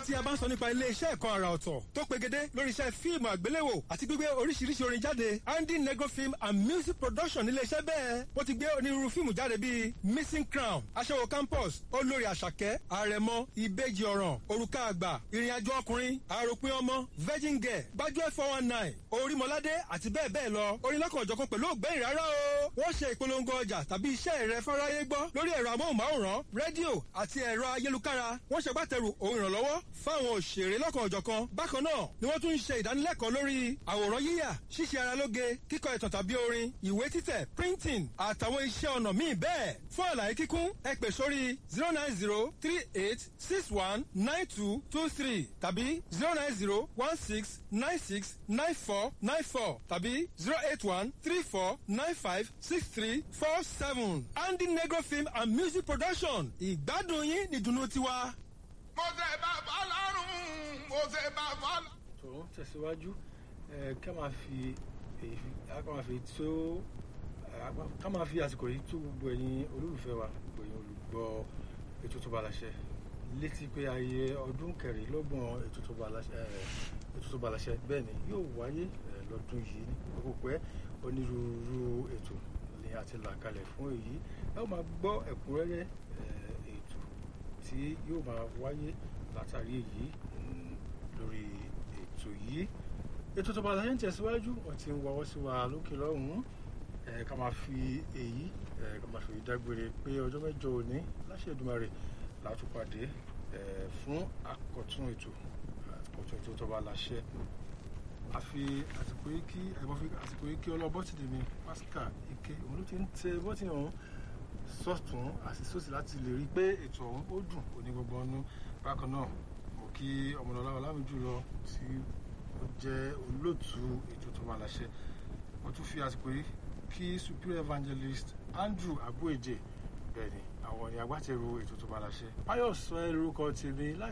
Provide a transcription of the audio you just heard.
tí a bá ń sọ nípa ilé-iṣẹ́ ẹ̀kọ́ àrà ọ̀tọ̀ tó pegedé lórí iṣẹ́ fíìmù àgbéléwò àti gbígbé oríṣiríṣi orin jáde andy negro film and music production nílé-iṣẹ́ bẹ́ẹ̀ wọ́n ti gbé onírúurú fíìmù jáde bíi missing crown aṣẹ́wó campus olórí àṣàkẹ́ àrẹ̀mọ ìbejì ọ̀ràn òrùka àgbà ìrìnàjò ọkùnrin àròpin ọmọ virgin girl gbájúẹ̀ four one nine orímọládé àti bẹ́ẹ̀ bẹ́ẹ̀ lọ orin lọ́kànjọ̀kan pẹ̀lú ògbẹ́yìn rárá o wọ́n ṣe ìpolongo ọjà tàbí iṣẹ́ rẹ fáráyé gbọ́ lórí ẹ̀rọ amóhùnmáwòrán rédíò àti ẹ̀rọ ayélukára wọ́n ṣègbàtẹ̀rù ohun ìrànlọ́wọ́ fáwọn òṣèré lọ́kànjọ̀kan bákan náà ni wọ́n tún ń ṣe ìdánilẹ́kọ̀ọ́ lórí àwòrán yíyà ṣíṣe ara lóge kíkọ ìtàn tàbí orin ìwé títẹ̀ printing àtàwọn iṣẹ́ ọnà míì bẹ́ẹ̀ fún àlàyé kíkún ẹ pè sórí zero nine zero three eight six one nine two two three tàbí zero nine zero one six nine six nine four nine four tàbí zero eight one three four nine five six three four seven andy negro film and music production ìgbádùn yín nìdùnnú tiwa. mo ṣe bá fọlọ́run mo ṣe bá fọlọ́. tó ń tẹ̀síwájú ẹ ká máa fi èyí ká máa fi tó ká máa fi àsìkò yìí tó gbogbo ẹ̀yin olólùfẹ́ wa gbogbo ẹ̀yin olùgbọ́ ètò tó bá láṣẹ létí pé ayé ọdún kẹrìnlọ́gbọ̀n ètò tó bá láṣẹ ètò tó bá láṣẹ bẹ́ẹ̀ ni yóò wáyé lọ́dún yìí ní kókó pẹ́ onírúurú ètò ni a ti là kalẹ̀ fún èyí ẹ ó máa gbọ́ ẹ̀kúnrẹ́rẹ́ ètò tí yóò máa wáyé látàrí èyí lórí ètò yìí ètò tó bá láṣẹ ń tẹ̀síwájú wọ́n ti ń wọ́wọ́ sí wa lókè lọ́hùn-ún ká máa fi èyí ká máa fi dágbére pé ọjọ́ mẹ́jọ òní láṣẹ Èdùmàrè látúpàdé fún àkọ́tún ètò àkọ́tún ètò tó bá láṣẹ àfi àsìkò yìí kí ẹ̀gbọ́n fi àsìkò yìí kí ọlọ́bọ́tì mi Pascal Ike òun ló ti ń tẹ bọ́tì ọ̀hún sọ̀tún àti sósì láti lè rí i pé ètò ọ̀hún ó dùn ó ní gbogbo ọ̀nù bákan náà mo kí ọmọlọ́lá ọlámìjú lọ tí ó jẹ́ olóòtú ètò tó bá láṣẹ mo tún fi àsìkò yìí kí superior evangelist Andrew Abueje bẹ́ẹ̀ ni àwọn ni agbátẹrù ètò tó bá láṣẹ Páyọ̀ sọ ẹ́ lórúkọ tèmi láì.